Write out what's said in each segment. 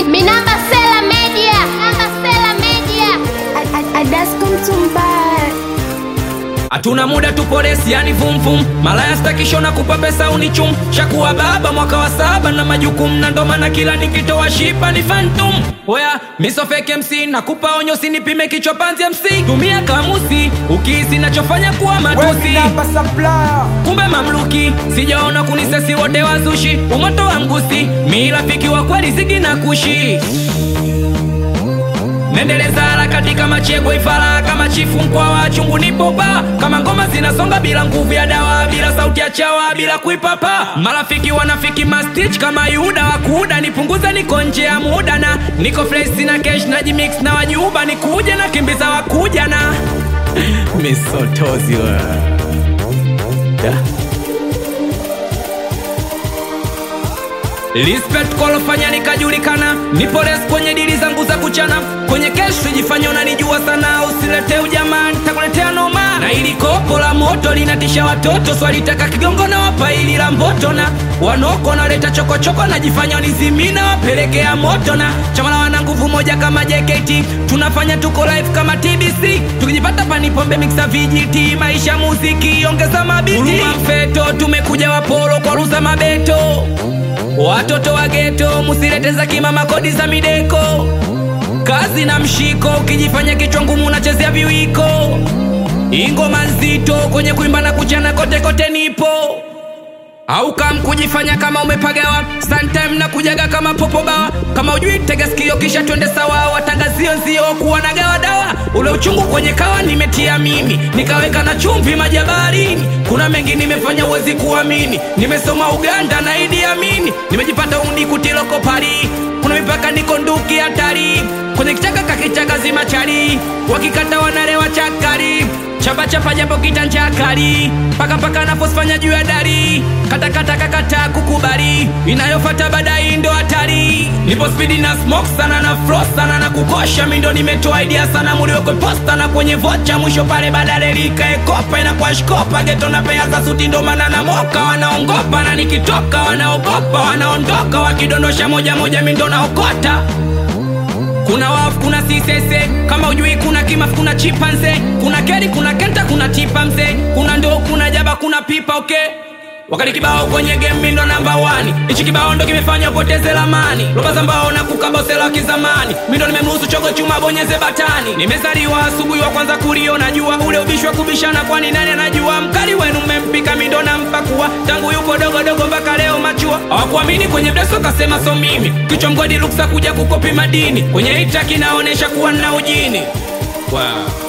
Minamba Sela Media. Minamba Sela Media. Adasco Mtumbai Hatuna muda tupo resi yani vum vum Malaya stakisho na kupa pesa unichum Shakuwa baba mwaka wa saba na majukumu Na ndo maana kila nikitoa shipa ni phantom Oya miso fake MC nakupa onyo sinipime kichwa panzi MC Tumia kamusi ukihisi nachofanya kuwa matusi kumbe mamluki sijaona kunisesi wote wazushi umoto wa mgusi mi rafiki wa kweli zigi na kushi nendeleza harakati kama chego ifara kama chifu mkwa wa chungu nipopa kama ngoma zinasonga bila nguvu ya dawa bila sauti ya chawa bila kuipapa marafiki wanafiki mastich kama yuda wakuda nipunguza niko nje ya muda na niko fresh na cash na jimix na wajuba nikuja na kimbiza wakuja na misotozi wa yeah. Respect kolofanya nikajulikana, nipo res kwenye dili zangu za kuchana, kwenye kesho jifanya unanijua sana, usilete ujamaa, nitakuletea noma. Na ili kopo la moto linatisha watoto, swalitaka kigongo na wapa ili la mboto, na wanoko naleta chokochoko, najifanya nizimina, wapelekea moto, na chama la wana nguvu moja kama JKT, tunafanya tuko live kama TBC, tukijipata panipombe mixa vijiti, maisha muziki, ongeza mabiti, Huruma mfeto, tumekuja wapolo kwa ruza mabeto Watoto wa geto musilete za kimama kodi za mideko kazi na mshiko ukijifanya kichwa ngumu unachezea viwiko ingoma nzito kwenye kuimba na kuchana kote kote nipo au kam kujifanya kama umepagawa sometime na kujaga kama popo bawa kama ujui tega sikio kisha twende sawa watangazio nzio kuwa na gawa dawa ule uchungu kwenye kawa nimetia mimi nikaweka na chumvi majabarini kuna mengi nimefanya uwezi kuamini nimesoma uganda na idi amini nimejipata undi kutiloko pari kuna mipaka niko nduki hatari kwenye kichaka kakichaka zimachari wakikata wanalewa chakari chapa chapa japo kitanja kali paka paka naposifanya juu ya dari kata kata kakata kukubali inayofata baadaye ndo hatari nipo spidi na smoke sana na flow sana na kukosha mindo nimetoa idea sana muliwekwe posta na kwenye vocha mwisho pale badale likaekopa inakuwa shkopa geto na pea za suti ndo maana na moka wanaongopa na nikitoka wanaogopa wanaondoka wakidondosha moja moja mindo naokota kuna wafu kuna sisese kama ujui kuna kimaf kuna chipanze kuna keri kuna kenta kuna tipa mzee kuna ndoo kuna jaba kuna pipa okay wakati kibao kwenye game ndo namba 1 hichi kibao ndo kimefanya upoteze lamani roba za mbao na kukabosela wa kizamani mindo nimemruhusu chogo chuma bonyeze batani nimezaliwa asubuhi wa kwanza kuliona jua ule ubishi wa kubishana kwani nani anajua mkali wenu mmempika mindo na mpakua tangu yupo dogo dogo mpaka leo machua hawakuamini kwenye mdeso kasema so mimi kichwa mgodi luksa kuja kukopi madini kwenye hita kinaonesha kuwa nna ujini wow.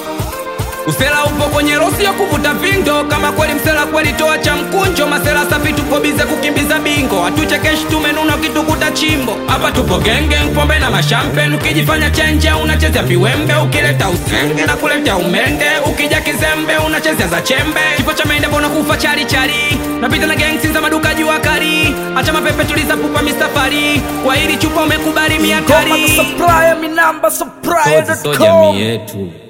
Usela upo kwenye rosi ya kuvuta vindo, kama kweli msela kweli toa cha mkunjo. Masela safi tupo bize kukimbiza bingo, hatuchekeshi tumenuna ukitukuta chimbo. Hapa tupo genge, pombe na mashampen, ukijifanya chenje unachezea viwembe, ukileta usenge na kuleta umende, ukija kizembe unachezea za chembe. Kifo cha mende mbona kufa chari chari, napita na gangsi za maduka jua kari, acha mapepe tuliza pupa mistafari, kwa hili chupa umekubali Ngoma miatari na supplier, mi namba so supplier.com. jamii yetu